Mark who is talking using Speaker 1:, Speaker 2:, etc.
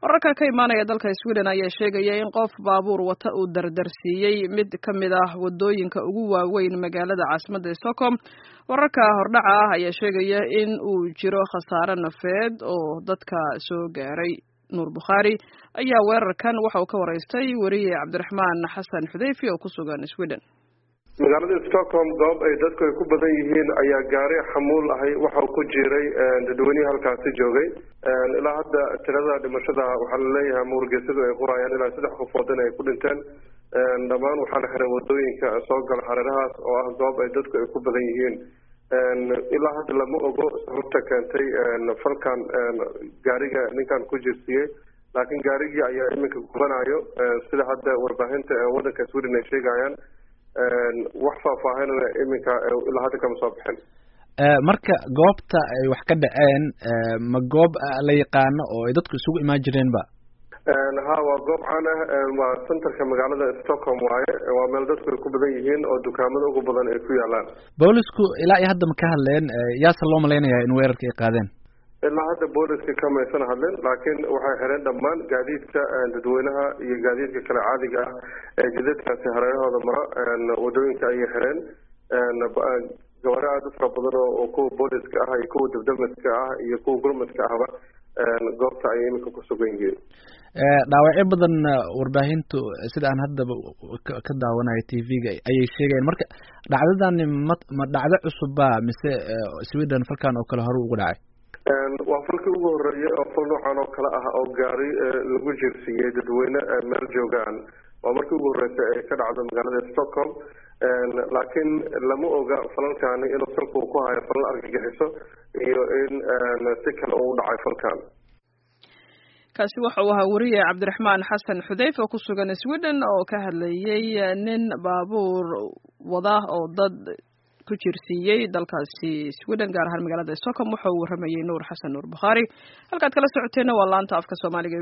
Speaker 1: wararka ka imaanaya dalka sweden ayaa sheegaya in qof baabuur wata uu dardarsiiyey mid ka mid ah wadooyinka ugu waaweyn magaalada caasimadda stockholm wararka hordhaca ah ayaa sheegaya in uu jiro khasaare nafeed oo dadka soo gaaray nuur bukhaari ayaa weerarkan waxa uu ka waraystay weriye cabdiraxmaan xasan xudeyfi oo ku sugan sweden
Speaker 2: magaalada stockholm goob ay dadku ay ku badan yihiin ayaa gaari xamuul ahay waxau ku jiray dadweynihii halkaasi joogay ilaa hadda tirada dhimashada waxaa laleeyahay mawrgeysadu ay qorayaan ilaa saddex qofood in ay ku dhinteen dhammaan waxaa la xiray wadooyinka soo gala hareerahaas oo ah goob ay dadku ay ku badan yihiin ilaa hadda lama ogo sababta keentay falkan gaariga ninkan ku jirsiiyey laakiin gaarigii ayaa iminka gubanayo sida hadda warbaahinta waddanka sweden ay sheegayaan wax faahfaahinana iminka ilaa hadda kama soo bixin
Speaker 3: marka goobta ay wax ka dhaceen ma goob la yaqaano oo ay dadku isugu imaan jireenba
Speaker 2: ha waa goob caan ah waa centerka magaalada stockholm waaye waa meel dadku ay ku badan yihiin oo dukaamada ugu badan ay ku yaalaan
Speaker 3: boolisku ilaa iyo hadda ma ka hadleen yaase loo malaynayaa in weerarka ay qaadeen
Speaker 2: ilaa hadda booliska kamaysan hadlin laakiin waxay xireen dhammaan gaadiidka dadweynaha iyo gaadiidka kale caadiga ah ee jidadkaasi hareerahooda mara wadooyinka ayay xireen gawaari aada u fara badan oo kuwa booliska ah iyo kuwa dabdamiska ah iyo kuwa gurmadka ahba goobta ayay iminka ku sugan yihiin
Speaker 3: dhaawacyo badan warbaahintu sida aan haddaba ka daawanayo t v-ga ayay sheegayaan marka dhacdadani ma ma dhacdo cusubba mise sweden falkan oo kale hore ugu dhacay
Speaker 2: waa falkii ugu horeeyay oo fal noocan oo kale ah oo gaari lagu jirsiiyey dadweyne meel joogaan waa markii ugu horreysay ay ka dhacdo magaalada stockholm laakiin lama oga falalkani inuu salku ku hayo falal argagixiso iyo in si kale uu dhacay falkan
Speaker 1: kaasi waxa uu ahaa weriye cabdiraxmaan xasan xudeyf oo ku sugan sweden oo ka hadlayay nin baabuur wada oo dad ku jirsiiyey dalkaasi sweden gaar ahaan magaalada stockholm waxa uu warramayay nuur xasan nuur bukhaari halkaad kala socoteenna waa laanta afka soomaaliga